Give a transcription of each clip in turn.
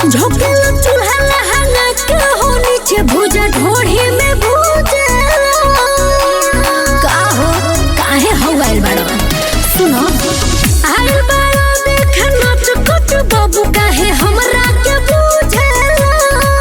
झोंकेला चूल्हा लहंगा के हो नीचे भुजा ढोढ़ी में भुजेला का हो काहे हो गइल बाड़ो सुनो आइल बाड़ो देख नाच कुच बाबू काहे हमरा के बुझेला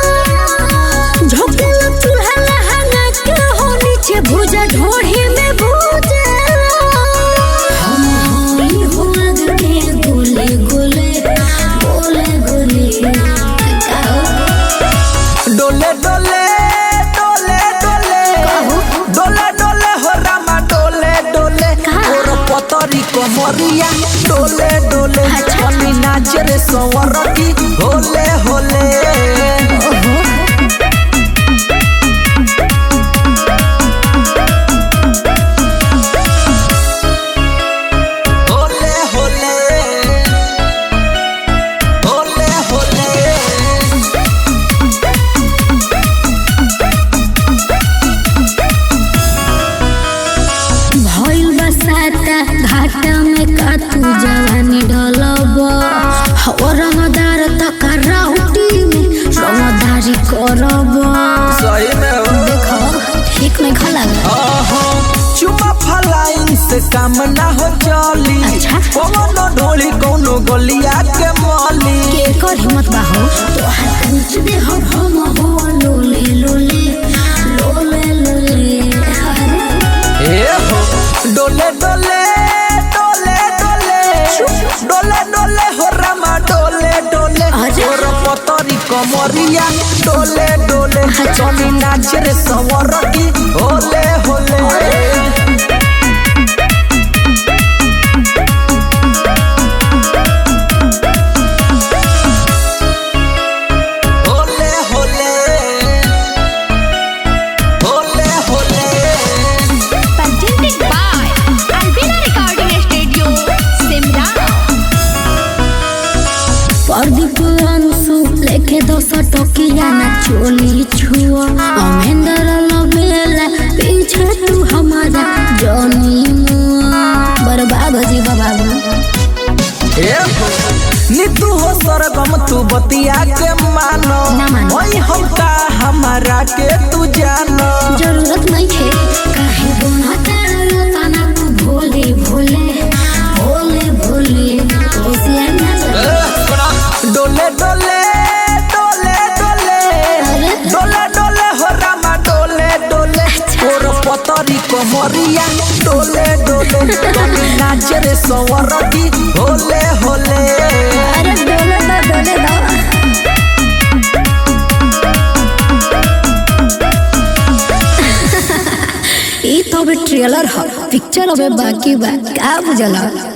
झोंकेला चूल्हा लहंगा के हो नीचे भुजा ढोढ़ी में भुजेला हम होई हुआग के गोले गोले गोले गोले का हो डोले डोले डोले डोले कहू। डोले डोले हो रामा डोले डोले कहाँ? और पतरी कमरिया डोले डोले अच्छा। अली नाच रे सवर की होले होले ओहो होले होले होले होले भइल बसाता घाटा में का तू जवानी ढलब हो रंगदार तक राउटी में रंगदारी करब सही में हो देखो ठीक में खा लगा आहा, चुमा फलाइन से काम ना हो चली अच्छा। कोनो ढोली कोनो गलिया के मली के कर हिम्मत बा हो तो हाथ पूछ दे हो हम हो लोले लोले लोले लोले अरे ए हो डोले डोले डोले डोले डोले डोले हो रामा डोले डोले अरे। और पतरी कमरिया डोले डोले अच्छा। चली नाच रे सवर की होले होले होले होले होले होले presented by Albina Recording Studio, Simra. Pradeep Anshu लेके दस टकिया ना चोली छुआ अमेंदर लबेला पीछे तू हमारा जनी मुआ बर्बाद हो जी बाबा ए हो, नीतू हो सरगम तू बतिया के मानो ना मानो। ओई हम का हमारा के तू जानो जरूरत नहीं है काहे बोना तेरा ताना तू भोले भोले भोले भोले होशियार ना चल। डोले डोले डोले डोले अरे। डोले डोले हो रामा डोले डोले और पतरी कमरिया डोले डोले डोले नाच रे सवर की होले होले अरे डोले दो डोले दो ई तो अबे ट्रेलर ह पिक्चर अबे बाकी बा का बुझला